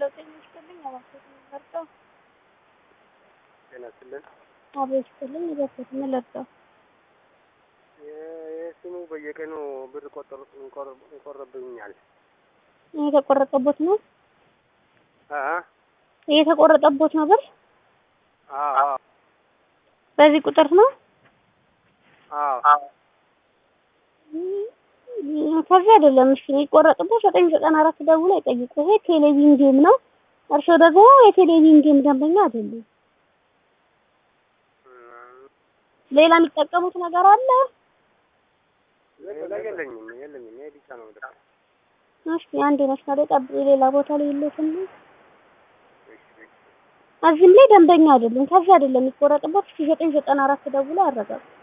ጤና ይስጥልኝ። እባክዎት ምን ልርዳው? ጤና ይስጥልን። አቤት ይስጥልኝ። እባክዎት ምን ልርዳው? የስሙ በየቀኑ ብር ቆጠሩ ይቆርብኛል። የተቆረጠቦት ነው አ የተቆረጠቦት ነው ብር አ አ በዚህ ቁጥር ነው። አ ከዚህ አይደለም። እሺ የሚቆረጥቦት ዘጠኝ ዘጠና አራት ደውሎ ይጠይቁ። ይሄ ቴሌቪዥን ጌም ነው። እርስዎ ደግሞ የቴሌቪዥን ጌም ደንበኛ አይደሉም። ሌላ የሚጠቀሙት ነገር አለ? የለኝም የለኝም። ይሄ ብቻ ነው። ደስ እሺ አንድ መስመር ጠብቁ። ሌላ ቦታ ላይ የለትም። እዚህም ላይ ደንበኛ አይደሉም። ከዚህ አይደለም የሚቆረጥቦት። እስኪ ዘጠኝ ዘጠና አራት ደውሎ ያረጋግጡ።